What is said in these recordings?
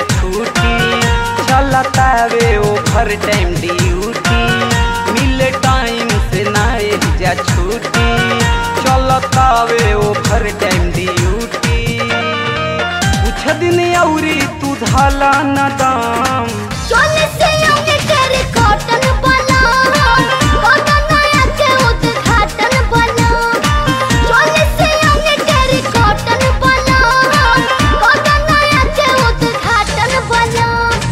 छुट्टी चलतावे overtime duty मिले टाइम से ना जा छुट्टी चलतावे ओभर टाइम ड्यूटी कुछ दिन औरी तू धला न दाम चोले से आगे तेरे कॉटन बना कॉटन नया के उद्घाटन बना चोले से आगे तेरे कॉटन बना कॉटन नया के उद्घाटन बना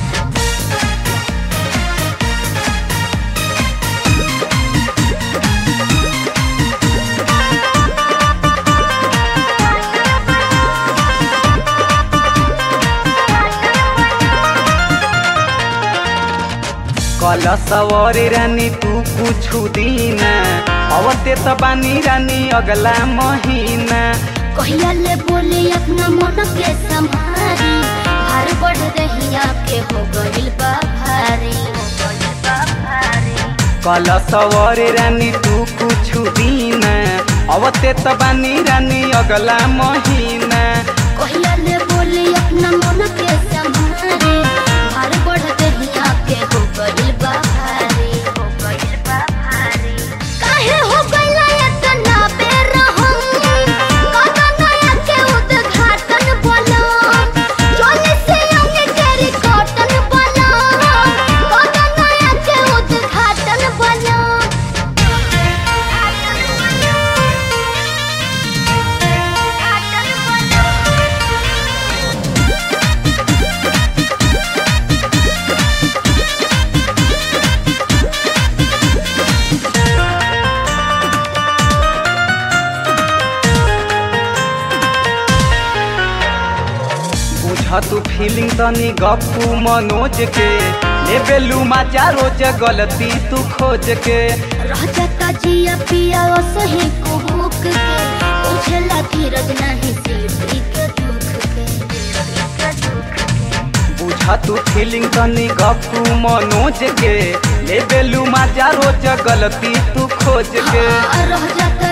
कल सवारी रानी तू कुछ दिन अवते त बानी रानी अगला महीना कहिया ले बोले अपना मन के संभारी भार बढ़ रही आपके हो गइल बा भारी हो गइल बा भारी कल सवारी रानी तू कुछ दिन अवते त बानी रानी अगला महीना कहिया ले बोले अपना मन के संभारे भार बढ़ रही आपके हो गइल बा भारी हो गइल बा भारी काहे हो गइला इतना बेरहम कदा नया के उद्घाटन बना चोले से आगे तेरी कॉटन बना कदा नया के उद्घाटन बना बुझ तू फीलिंग तनी गप्पू मनोज के लेबेलू मजा रोज गलती तू खोज के रह जाता जिया पिया ओ सही को भूख के उछला धीरज नहीं सिलती के दुख के के दुख के बुझ तू फीलिंग तनी गप्पू मनोज के लेबेलू मजा रोज गलती तू खोज के हाँ, रह जाता